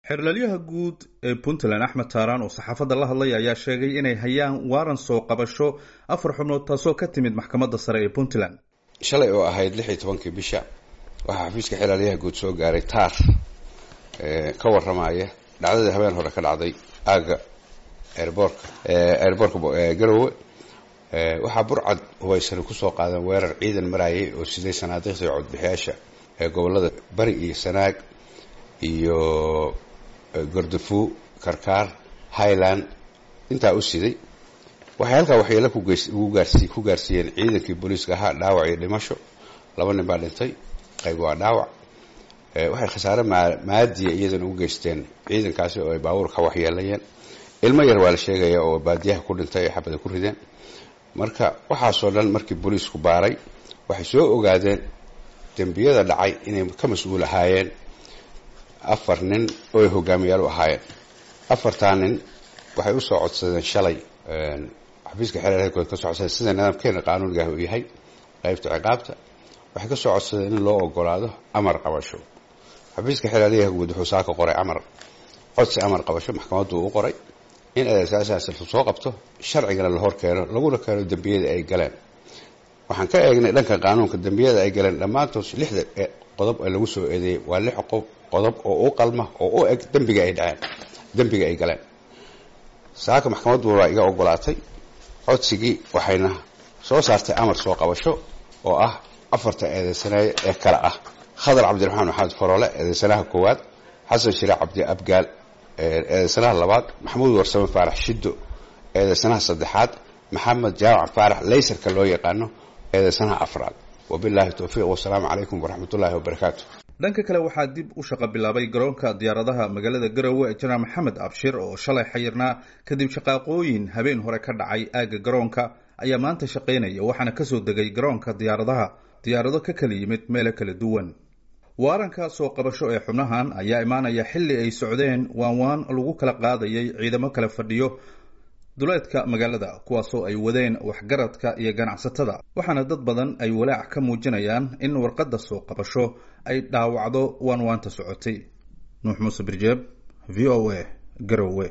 xerlalyaha guud ee puntland axmed taaraan oo saxaafadda la hadlay ayaa sheegay inay hayaan waaran soo qabasho afar xubnood taasoo ka timid maxkamadda sare ee puntland shalay oo ahayd lix iyo tobankii bisha waxaa xafiiska xeraalyaha guud soo gaaray taar ka warramaya dhacdadii habeen hore ka dhacday aagga airboorka airboorka garowe waxaa burcad hubaysani kusoo qaadan weerar ciidan maraayay oo siday sanaadiiqda iyo codbixiyaasha ee gobollada bari iyo sanaag iyo gordafuu karkaar highland intaa u siday waxay halkaa waxyeelo ku gaarsiiyeen ciidankii booliiska ahaa dhaawac iyo dhimasho laba nin baa dhintay qayb waa dhaawac waxay khasaare maadiya iyadana u geysteen ciidankaasi oo ay baabuurka waxyeelayeen ilmo yar waa la sheegaya oo baadiyaha ku dhintay ay xabada ku rideen marka waxaasoo dhan markii booliisku baaray waxay soo ogaadeen dembiyada dhacay inay ka mas-uul ahaayeen afar nin oo ay hogaamiyaal u ahaayeen afartaa nin waxay usoo codsadeen shalay xafiiska xeerarkood ka soo codsadeen sida nidaamkeena qaanuunigaah uu yahay qaybta ciqaabta waxay ka soo codsadeen in loo ogolaado amar qabasho xafiiska xeeraryaha guud wuxuu saaka qoray amar codsi amar qabasho maxkamaddu u qoray in adeegsaasaas soo qabto sharcigana la hor keeno laguna keeno dembiyada ay galeen waxaan ka eegnay dhanka qaanuunka dembiyada ay galeen dhammaantood lixda qodob ee lagu soo eedeeyey waa lix qodob oo u qalma oo u eg dembiga ay dhaceen dembiga ay galeen saaka maxkamaddu waa iga ogolaatay codsigii waxayna soo saartay amar soo qabasho oo ah afarta eedeysaneeye ee kale ah khadar cabdiraxmaan maxamed faroole eedeysanaha koowaad xasan shire cabdi abgaal eedeysanaha labaad maxamuud warsame faarax shiddo eedeysanaha saddexaad maxamed jaamac faarax laysarka loo yaqaano eedeysanaha afraad wabilaahi towfiiq wasalaamu calaykum waraxmatullaahi wabarakaatu dhanka kale waxaa dib u shaqo bilaabay garoonka diyaaradaha magaalada garowe ee janaal maxamed abshir oo shalay xayirnaa kadib shaqaaqooyin habeen hore ka dhacay aagga garoonka ayaa maanta shaqaynaya waxaana kasoo degay garoonka diyaaradaha diyaarado ka kala yimid meelo kala duwan waaranka soo qabasho ee xubnahan ayaa imaanaya xilli ay socdeen waan waan lagu kala qaadayay ciidamo kala fadhiyo duleedka magaalada kuwaasoo ay wadeen waxgaradka iyo ganacsatada waxaana dad badan ay walaac ka muujinayaan in warqadda soo qabasho ay dhaawacdo waan waanta socotay nuux muuse birjeeb v o a garowe